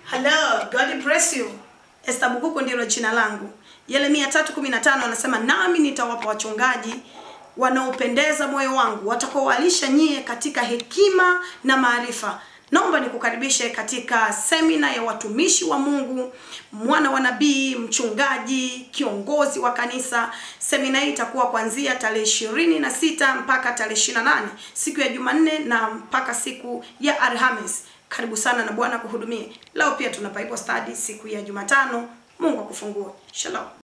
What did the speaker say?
Hello, God bless you. Esther Bukuku ndilo jina langu. Yeremia 3:15 anasema nami nitawapa wachungaji wanaopendeza moyo wangu watakaowalisha nyie katika hekima na maarifa. Naomba nikukaribishe katika semina ya watumishi wa Mungu, mwana wa nabii, mchungaji, kiongozi wa kanisa. Semina hii itakuwa kuanzia tarehe ishirini na sita mpaka tarehe ishirini na nane siku ya Jumanne na mpaka siku ya Alhamis. Karibu sana na Bwana kuhudumie. Leo pia tuna Bible study siku ya Jumatano. Mungu akufungue. Shalom.